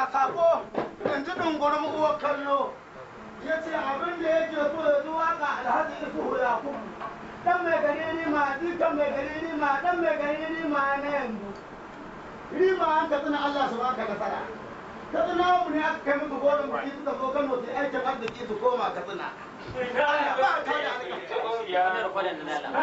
ga sako yanzu dungurin uwar kallo ya ce abin da yake so ya zuwa ga alhaji isu ya kuma dan mai gari ni ma dukan mai gari ni ma dan mai gari ni ma na yanzu rima an ka tsina Allah su baka nasara ka tsina mu ne aka kai musu goron biki suka zo Kano su aikin arziki su koma ka tsina Allah ba ta da alƙawari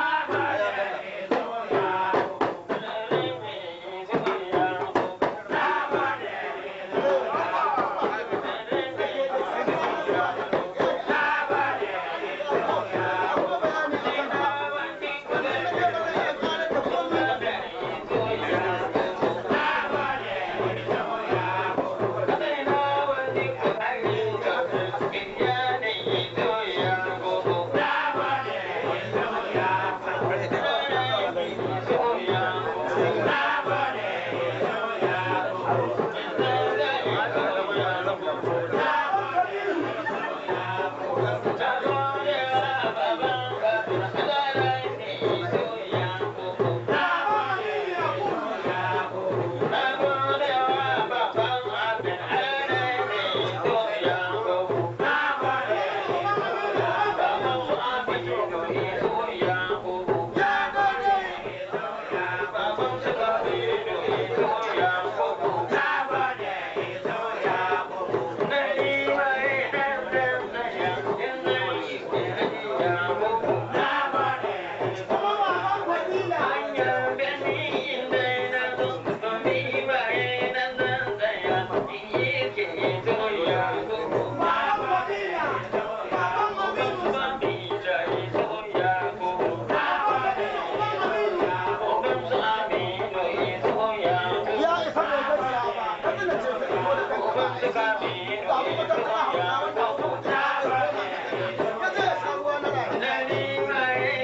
ya isa bai gaskiya ba ka tsina ce ta iko da kanka ba aiki ba abu ba ta kana hauka wanda ya ce ya sha ruwa na rayuwa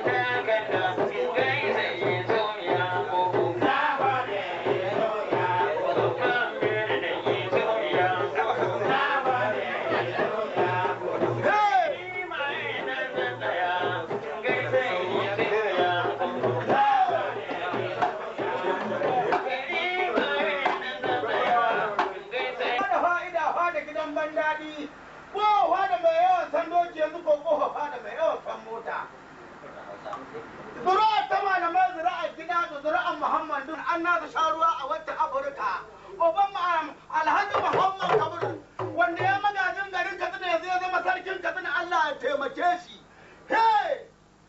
da fa'ida fada gidan ban daɗi ko fada mai yawan san doki yanzu ko ko fada mai yawan san mota zura'a ta malamai zura'a gida da zura'an muhammadu an nasu sha ruwa a wata afirka oban ma'am alhaji muhammad kabir wanda ya magajin garin katsina yanzu ya zama sarkin katsina allah ya taimake shi hey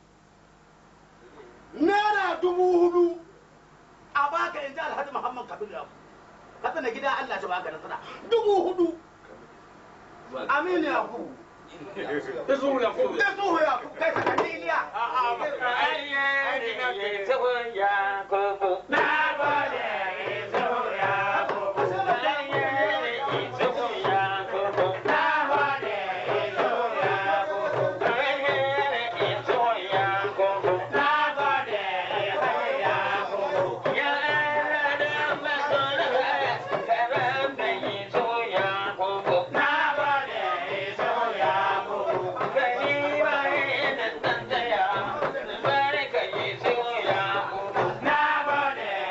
naira dubu hudu a baka in ji alhaji muhammad kabir ya katsina gida allah ta baka nasara dubu hudu aminu ya ku Isu ya ko. da zuhu ya ku kai sakanni iliya Yeah.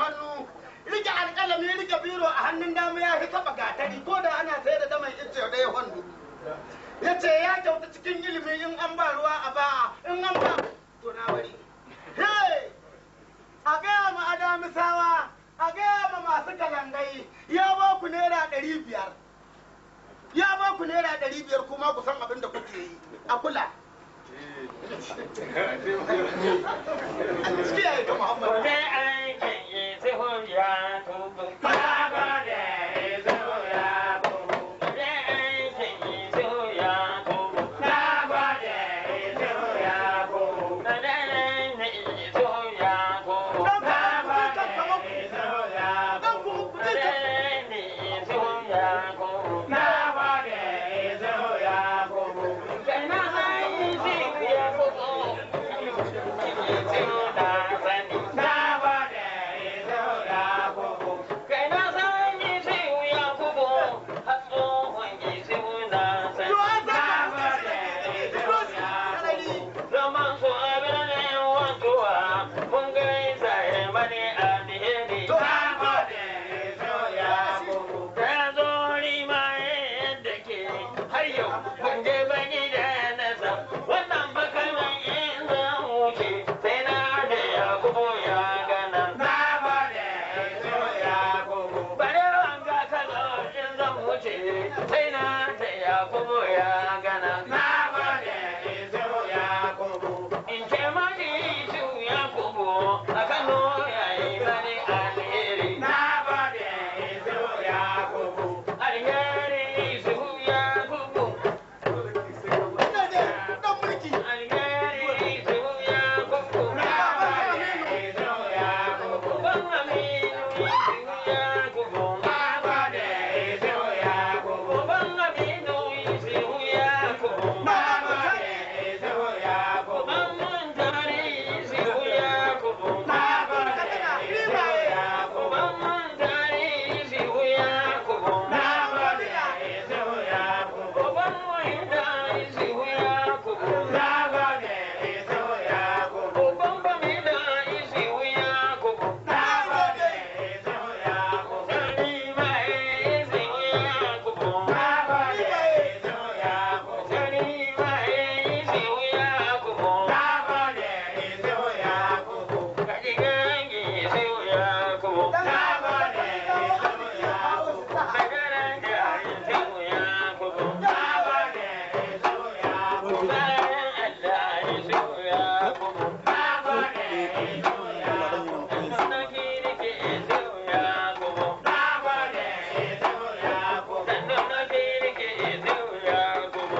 hannu rike alƙalami rike biro a hannun dama ya fi taɓa gatari ko da ana sayar da daman ice ɗaya hannu ya ce ya kyauta cikin ilimi in an ba ruwa a ba in an ba to na bari Hey! a gaya ma adamisawa a gaya ma masu kalangai ya ba ku naira ɗari biyar ya ba ku naira ɗari biyar kuma ku san abin da kuke yi a kula kiyaye ga muhammadu Gobe aikin yi sai ya tubu. Gobe aikin yi sai ya tubu. Na dare ne yi sai ya tubu. dan kuma ku je kan kamar dan kuma ku Na je kan dare ne yi sai ya tubu. Kai na san yi sai ya tubu. Yi sai na sani. Kai na san yi sai ya tubu. Har tsohon yi sai na sani. yo an sa Zaman su abin ne wantuwa, mun gaisa ya mani alheri. Ta zo rima yadda ke har yau mun je bani da nasa. Wannan bakalman in zan wuce sai na da ya kubo ya gana. Bare wanga kaza in zan wuce sai na da ya kubo ya gana. In ce mani su ya kubo a Kano ya yi mani alheri. Alheri su ya kubo. ina je dan mulki Alheri su ya kubo. Ban aminu su ya kubo. Ban aminu su ya kubo. Ban mun tare su ya kubo. Ban mun tare su ya kubo. Ban mun tare su ya kubo. Ban ba mi da isi ya kubo. Sani ma isi ya kubo. Sani ma isi ya kubo. Kaji gangi isi ya kubo. Magaran da isi ya kubo. Bayan Allah isi ya kubo. Na kirki isi ya kubo. Sannu na kirki isi ya kubo.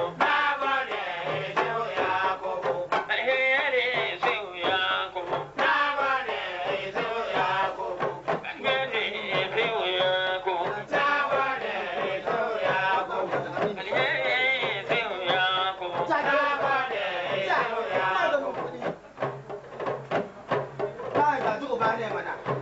Alheri isi ya kubo. Alheri isi ya kubo. Alheri isi ya kubo. Ba ga uba ne mana.